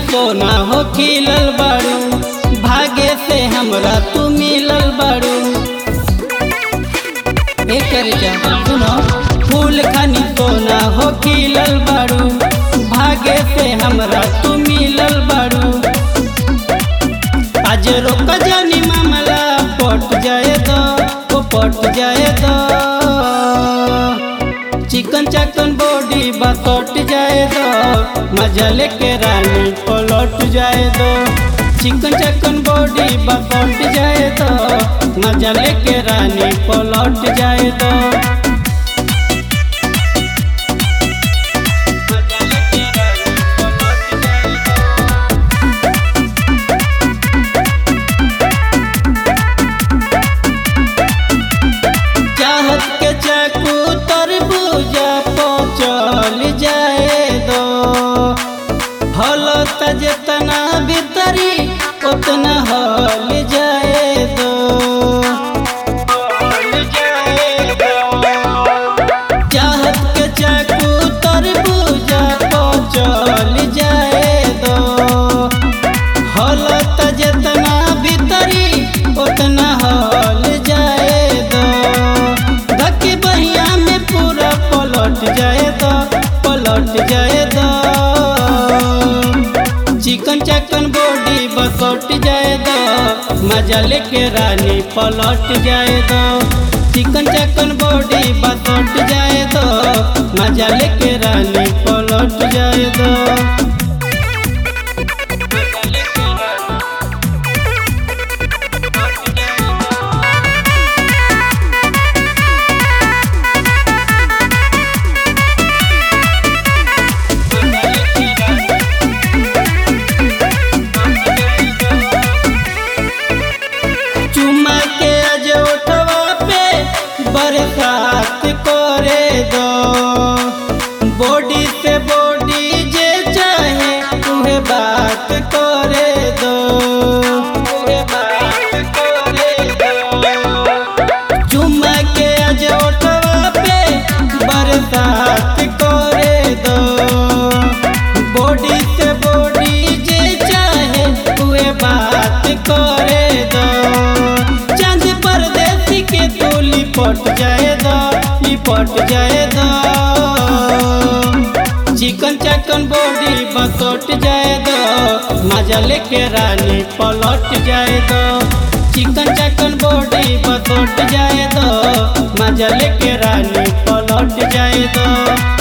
सोना हो खिलल बाड़ू भागे से हमरा तू मिलल बाड़ू एकर जा सुनो फूल खनी सोना हो खिलल बाड़ू भागे से हमरा तू मिलल बाड़ू आज रोक जानी मामला पट जाए दो ओ पट जाए दो चिकन चकन बॉडी बसट जाए दो मजा लेके रानी पलट जाए दो चिकन चकन बॉडी बसट जाए दो मजा लेके रानी पलट जाए दो मजा लेके रानी पलट जाए दो। चाहत के चाकू तरबूजा पचल जाए दो हलत जितना भीतरी उतना हल जाए दो चाहत के चाकू तरबूजा पचल जाए दो हलत जितना भीतरी उतना हल जाए दो धक्की बहिया में पूरा पलट जाए दो पलट जाए दो चिकन चकन बॉडी बसट जाए दो मजा लेके रानी पलट जाए दो चिकन चकन बॉडी बसट जाए दो मजा लेके रानी पलट जाए दो चुमा के आज उठवा पे बरसात करे दो बॉडी से बॉडी जे चाहे तुहे बात करे दो तुहे बात करे दो चुमा के आज उठवा पे बरसात करे दो बॉडी से बॉडी जे चाहे तुहे बात करे दो चांद परदेसी के तू लिपट जाए दो लिपट जाए दो चिकन चकन बॉडी बसट जाए दो मजा लेके रानी पलट जाए दो चिकन चकन बॉडी बसट जाए दो मजा लेके रानी पलट जाए दो